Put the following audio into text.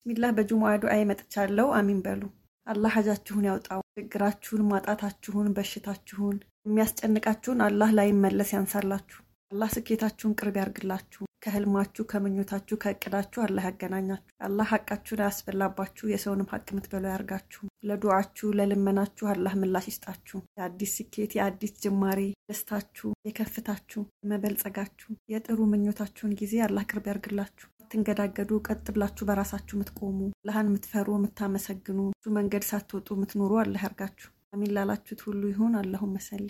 ቢስሚላህ በጁሙዓ ዱዓ መጥቻለሁ። አሚን በሉ። አላህ ሀጃችሁን ያውጣው። ችግራችሁን፣ ማጣታችሁን፣ በሽታችሁን፣ የሚያስጨንቃችሁን አላህ ላይመለስ ያንሳላችሁ። አላህ ስኬታችሁን ቅርብ ያርግላችሁ። ከህልማችሁ፣ ከምኞታችሁ፣ ከእቅዳችሁ አላህ ያገናኛችሁ። አላህ ሀቃችሁን አያስበላባችሁ። የሰውንም ሀቅ የምትበሉ ያርጋችሁ። ለዱዓችሁ ለልመናችሁ አላህ ምላሽ ይስጣችሁ። የአዲስ ስኬት፣ የአዲስ ጅማሬ፣ ደስታችሁ፣ የከፍታችሁ፣ የመበልጸጋችሁ፣ የጥሩ ምኞታችሁን ጊዜ አላህ ቅርብ ያርግላችሁ። ትንገዳገዱ ቀጥ ብላችሁ በራሳችሁ የምትቆሙ አላህን የምትፈሩ የምታመሰግኑ እሱ መንገድ ሳትወጡ የምትኖሩ አላህ ያርጋችሁ። አሚን ላላችሁት ሁሉ ይሁን። አላሁመ ሰሊ